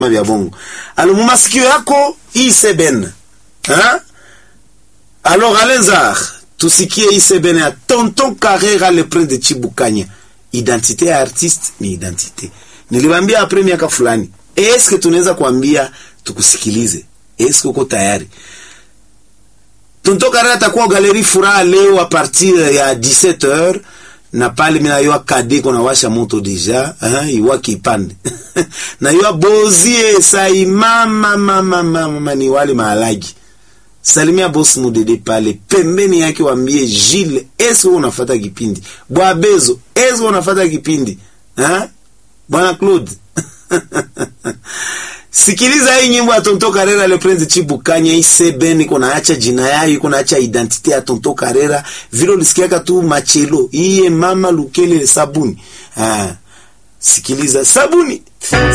vya bongo alo mumasikio yako iseben ha alors alenzar tusikie iseben ya tonton carrera le prince de chibukanya identite ya artiste ni identite niliwambia apre miaka fulani eske tunaweza kuambia tukusikilize eske uko tayari tonton carrera atakuwa galeri furaha leo a partir ya 17h na pale mina yoa kade kona washa moto deja uh, iwa kipande na yoa bozie sai mama mama mama ni wale mahalagi salimia boss mudede pale pembeni yake wambie Gilles esi wewe unafata kipindi bwa bezo esi wewe unafata kipindi ha bwana Claude sikiliza hii nyimbo ya Tonto Karera le Prince Chibukanya isebeni kuna acha jina yayo kuna acha identite ya Tonto Karera vile ulisikiaka tu machelo iye mama lukele sabuni ah sikiliza sabuni